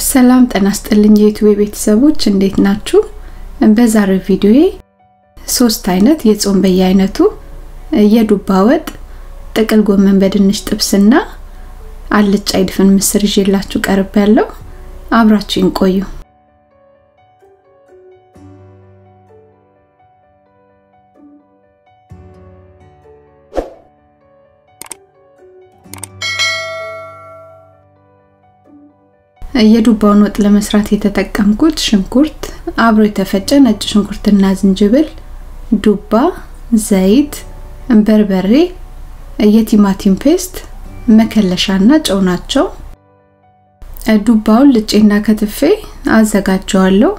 ሰላም ጤና ይስጥልኝ የዩቲዩብ ቤተሰቦች እንዴት ናችሁ? በዛሬው ቪዲዮዬ ሶስት አይነት የጾም በየአይነቱ የዱባ ወጥ፣ ጥቅል ጎመን በድንች ጥብስና አልጫ ይድፍን ምስር ይዤላችሁ ቀርብ ያለው አብራችሁን ቆዩ። የዱባውን ወጥ ለመስራት የተጠቀምኩት ሽንኩርት፣ አብሮ የተፈጨ ነጭ ሽንኩርትና ዝንጅብል፣ ዱባ፣ ዘይት፣ በርበሬ፣ የቲማቲም ፔስት፣ መከለሻና ጨው ናቸው። ዱባውን ልጬና ከትፌ አዘጋጀዋለሁ።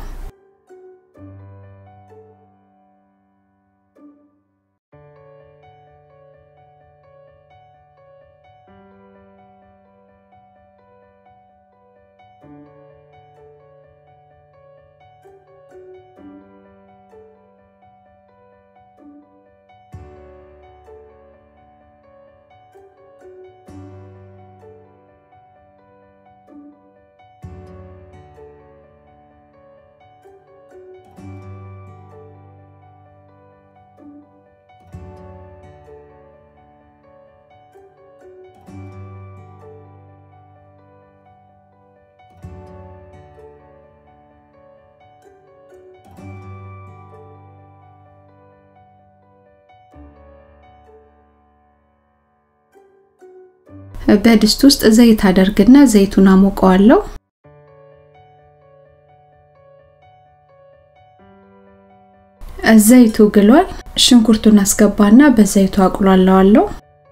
በድስት ውስጥ ዘይት አደርግና ዘይቱን አሞቀዋለሁ። ዘይቱ ግሏል። ሽንኩርቱን አስገባና በዘይቱ አቁላለዋለሁ።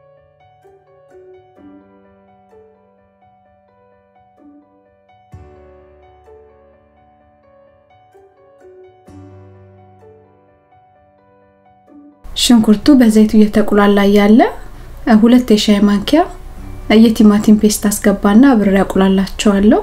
ሽንኩርቱ በዘይቱ እየተቁላላ ያለ ሁለት የሻይ ማንኪያ የቲማቲም ፔስት አስገባና አብሬ አቁላላቸዋለሁ።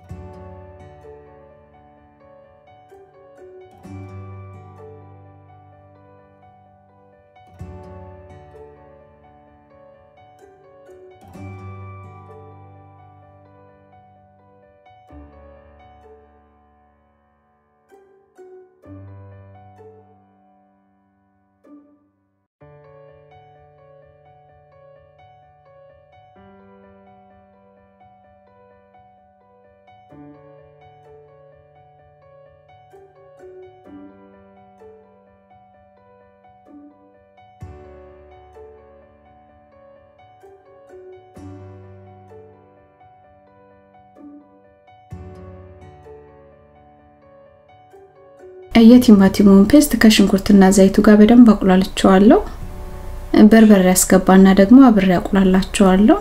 የቲማቲሙን ፔስት ከሽንኩርትና ዘይቱ ጋር በደንብ አቁላልቸዋለሁ። በርበሬ ያስገባና ደግሞ አብሬ አቁላላቸዋለሁ።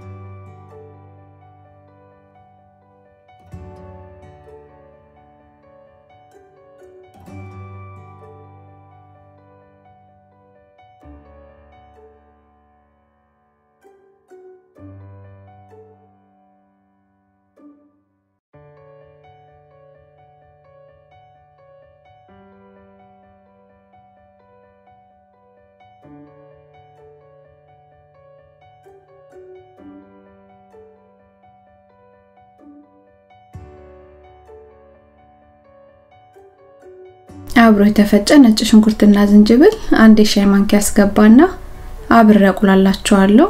አብሮ የተፈጨ ነጭ ሽንኩርትና ዝንጅብል አንድ የሻይ ማንኪያ አስገባና አብሬ አቁላላቸዋለሁ።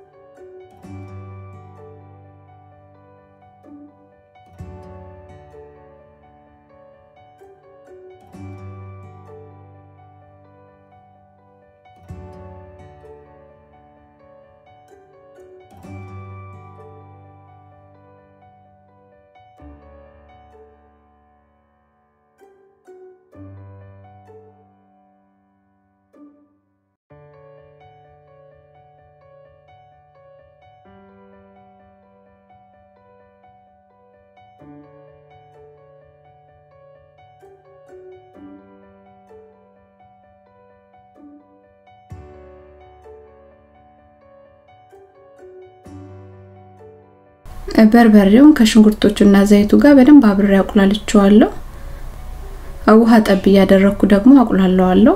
በርበሬውን ከሽንኩርቶቹና ዘይቱ ጋር በደንብ አብሬ አቁላልቸዋለሁ። ውሃ ጠብ እያደረኩ ደግሞ አቁላለዋለሁ።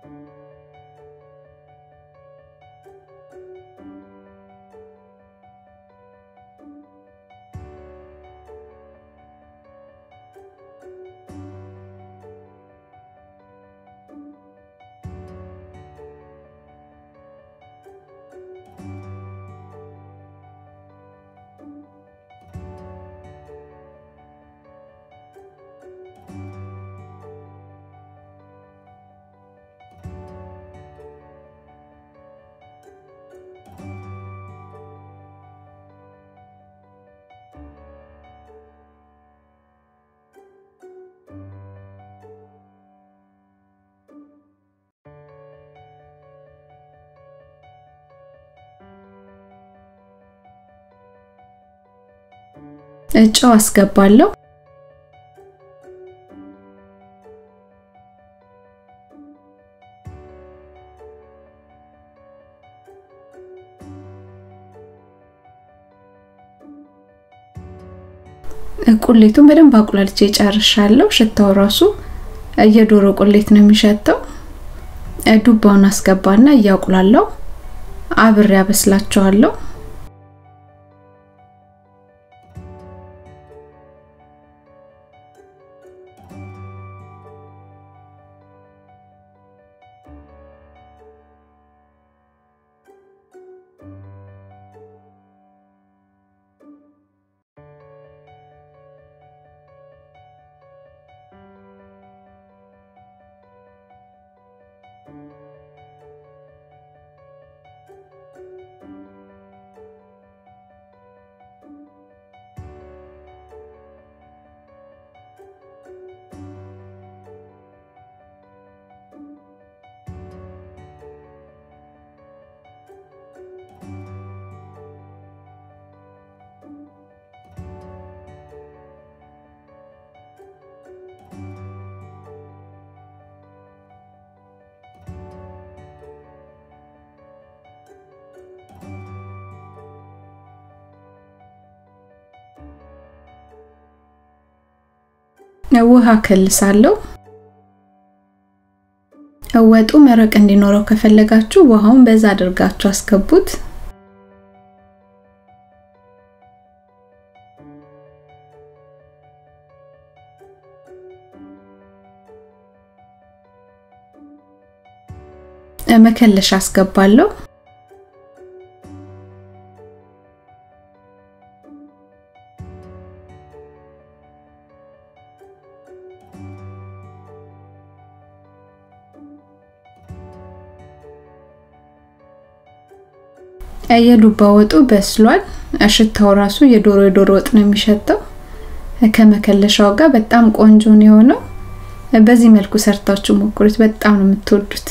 ጨው አስገባለሁ። ቁሌቱን በደንብ አቁላልቼ ጨርሻለሁ። ሽታው ራሱ የዶሮ ቁሌት ነው የሚሸተው። ዱባውን አስገባና እያቁላለው አብሬ አበስላቸዋለሁ። ውሃ ከልሳለሁ። ወጡ መረቅ እንዲኖረው ከፈለጋችሁ ውሃውን በዛ አድርጋችሁ አስገቡት። መከለሻ አስገባለሁ። የዱባ ወጡ በስሏል። ሽታው ራሱ የዶሮ የዶሮ ወጥ ነው የሚሸተው። ከመከለሻው ጋር በጣም ቆንጆ ነው የሆነው። በዚህ መልኩ ሰርታችሁ ሞክሩት፣ በጣም ነው የምትወዱት።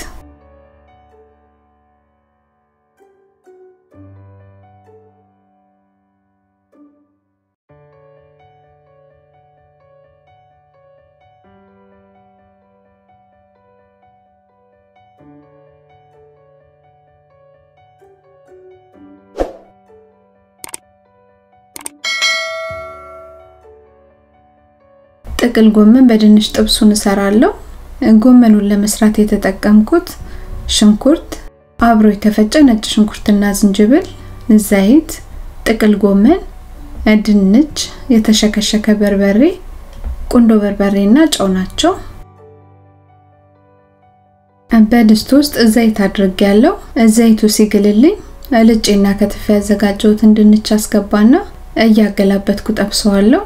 ጥቅል ጎመን በድንች ጥብሱን እሰራለሁ። ጎመኑን ለመስራት የተጠቀምኩት ሽንኩርት፣ አብሮ የተፈጨ ነጭ ሽንኩርትና ዝንጅብል፣ ዘይት፣ ጥቅል ጎመን፣ ድንች፣ የተሸከሸከ በርበሬ፣ ቁንዶ በርበሬና ጨው ናቸው። በድስት ውስጥ ዘይት አድርጌያለሁ። ዘይቱ ሲግልልኝ ልጬና ከትፌ ያዘጋጀሁትን ድንች አስገባና እያገላበትኩ ጠብሰዋለሁ።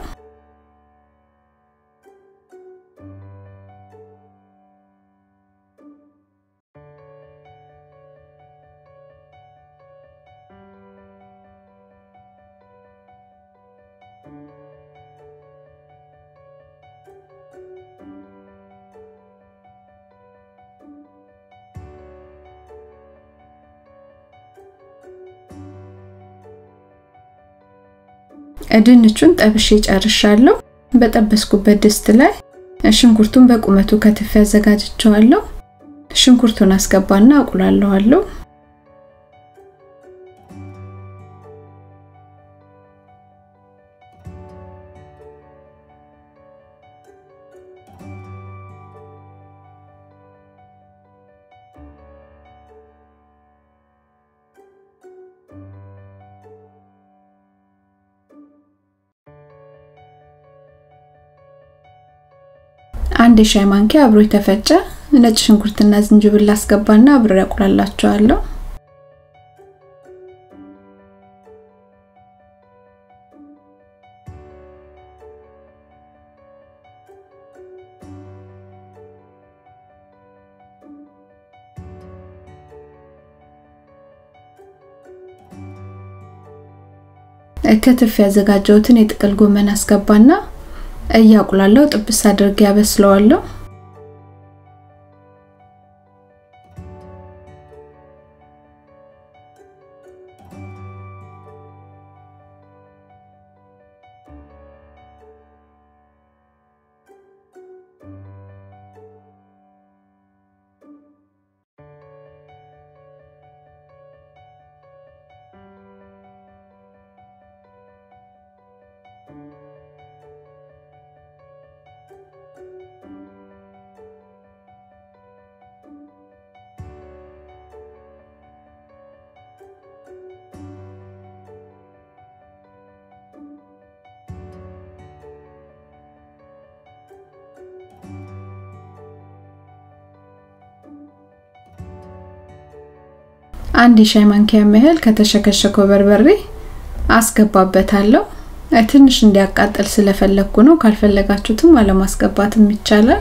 ድንቹን ጠብሼ ጨርሻለሁ። በጠበስኩበት ድስት ላይ ሽንኩርቱን በቁመቱ ከትፌ አዘጋጅቸዋለሁ። ሽንኩርቱን አስገባና አቁላለዋለሁ። አንድ የሻይ ማንኪያ አብሮ የተፈጨ ነጭ ሽንኩርትና ዝንጅብል አስገባና አብሬ አቁላላቸዋለሁ። ከትፍ ያዘጋጀሁትን የጥቅል ጎመን አስገባና እያቁላለው ጥብስ አድርጌ ያበስለዋለሁ። አንድ የሻይ ማንኪያ ያህል ከተሸከሸከው በርበሬ አስገባበታለሁ። ትንሽ እንዲያቃጥል ስለፈለግኩ ነው። ካልፈለጋችሁትም አለማስገባትም ይቻላል።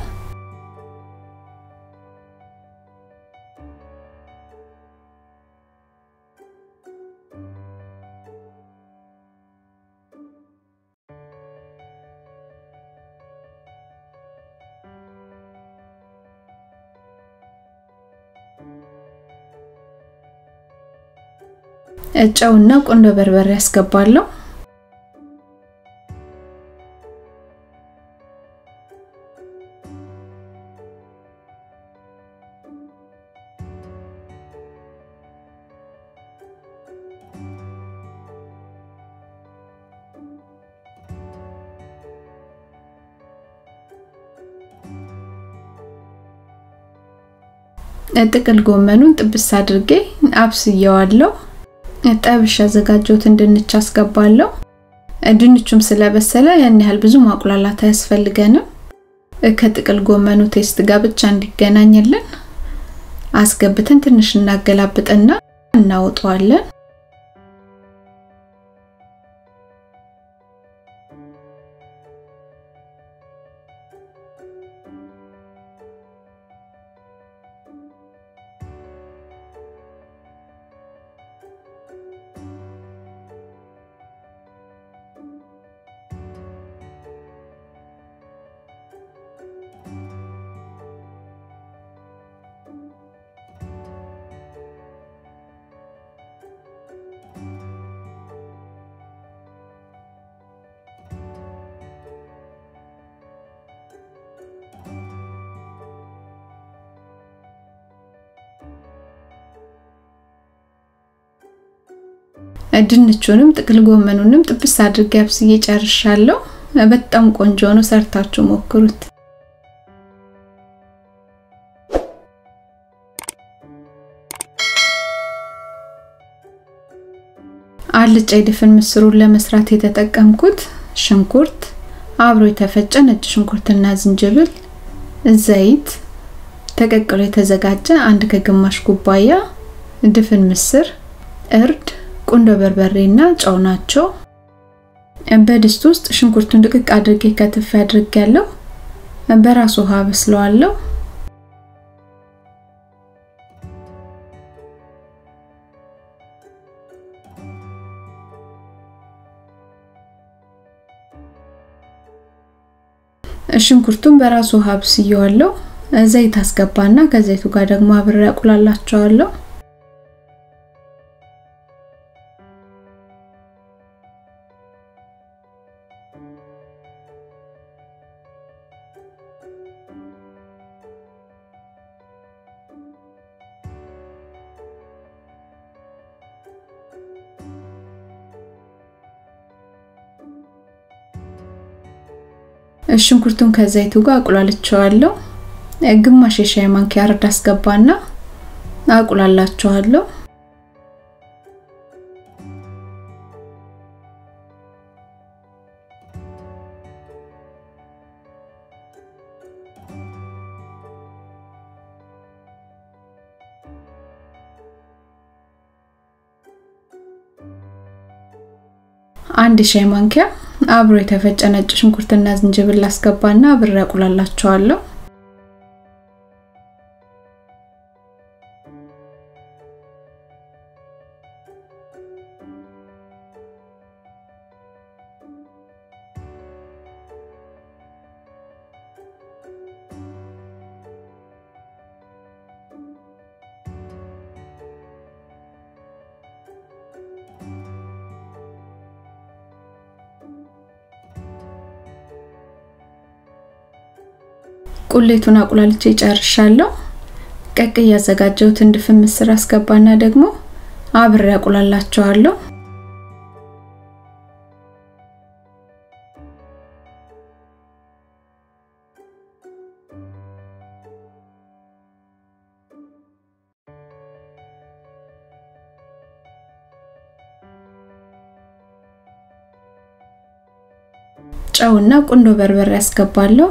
ጨውና ቁንዶ በርበሬ ያስገባለሁ። ጥቅል ጎመኑን ጥብስ አድርጌ አብስየዋለሁ። ጠብሽ ያዘጋጀሁትን ድንች አስገባለሁ። ድንቹም ስለበሰለ ያን ያህል ብዙ ማቁላላት አያስፈልገንም። ከጥቅል ጎመኑ ቴስት ጋር ብቻ እንዲገናኝልን አስገብተን ትንሽ እናገላብጥና እናወጣዋለን። ድንቹንም ጥቅል ጎመኑንም ጥብስ አድርጌ አብስዬ ጨርሻለሁ። በጣም ቆንጆ ነው። ሰርታችሁ ሞክሩት። አልጫ የድፍን ምስሩን ለመስራት የተጠቀምኩት ሽንኩርት፣ አብሮ የተፈጨ ነጭ ሽንኩርትና ዝንጅብል፣ ዘይት፣ ተቀቅሎ የተዘጋጀ አንድ ከግማሽ ኩባያ ድፍን ምስር፣ እርድ ቁንዶ በርበሬና ጨው ናቸው። በድስት ውስጥ ሽንኩርቱን ድቅቅ አድርጌ ከትፍ አድርጌያለሁ። በራሱ ውሃ በስለዋለሁ። ሽንኩርቱን በራሱ ውሃ ብስየዋለሁ። ዘይት አስገባና ከዘይቱ ጋር ደግሞ አብሬ አቁላላቸዋለሁ። ሽንኩርቱን ከዘይቱ ጋር አቁላልቸዋለሁ። ግማሽ የሻይ ማንኪያ እርድ አስገባና አቁላላቸዋለሁ። አንድ ሻይ ማንኪያ አብሮ የተፈጨ ነጭ ሽንኩርትና ዝንጅብል አስገባና አብሬ አቁላላቸዋለሁ። ቁሌቱን አቁላልቼ ጨርሻለሁ። ቀቅ ያዘጋጀሁትን ድፍን ምስር አስገባና ደግሞ አብሬ አቁላላቸዋለሁ። ጨውና ቁንዶ በርበሬ ያስገባለሁ።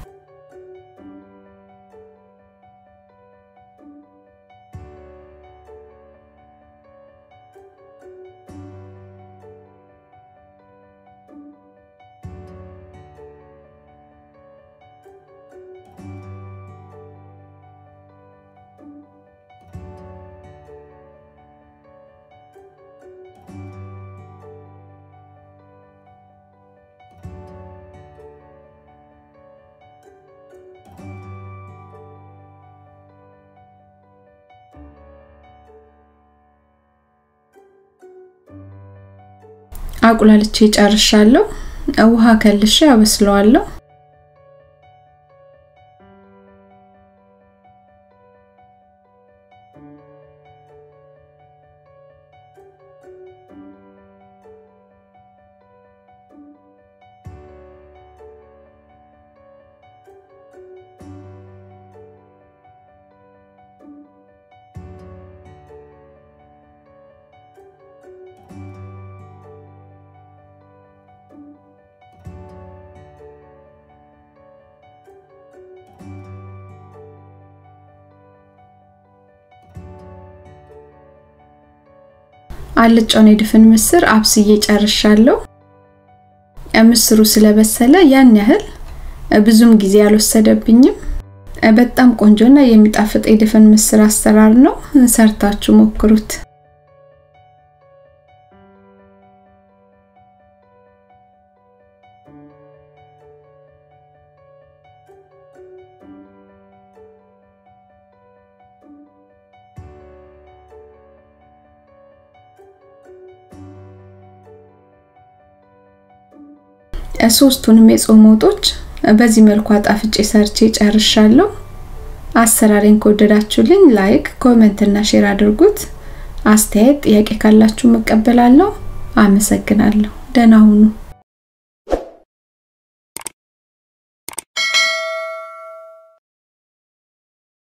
አቁላልቼ ጨርሻለሁ። ውሃ ከልሼ አበስለዋለሁ። አልጫውን የድፍን ምስር አብስዬ ጨርሻለሁ። ምስሩ ስለበሰለ ያን ያህል ብዙም ጊዜ አልወሰደብኝም። በጣም ቆንጆና የሚጣፍጥ የድፍን ምስር አሰራር ነው። ሰርታችሁ ሞክሩት። ሶስቱንም የጾም ወጦች በዚህ መልኩ አጣፍጬ ሰርቼ ጨርሻለሁ። አሰራሬን ከወደዳችሁልኝ ላይክ፣ ኮሜንት እና ሼር አድርጉት። አስተያየት፣ ጥያቄ ካላችሁ መቀበላለሁ። አመሰግናለሁ። ደህና ሁኑ።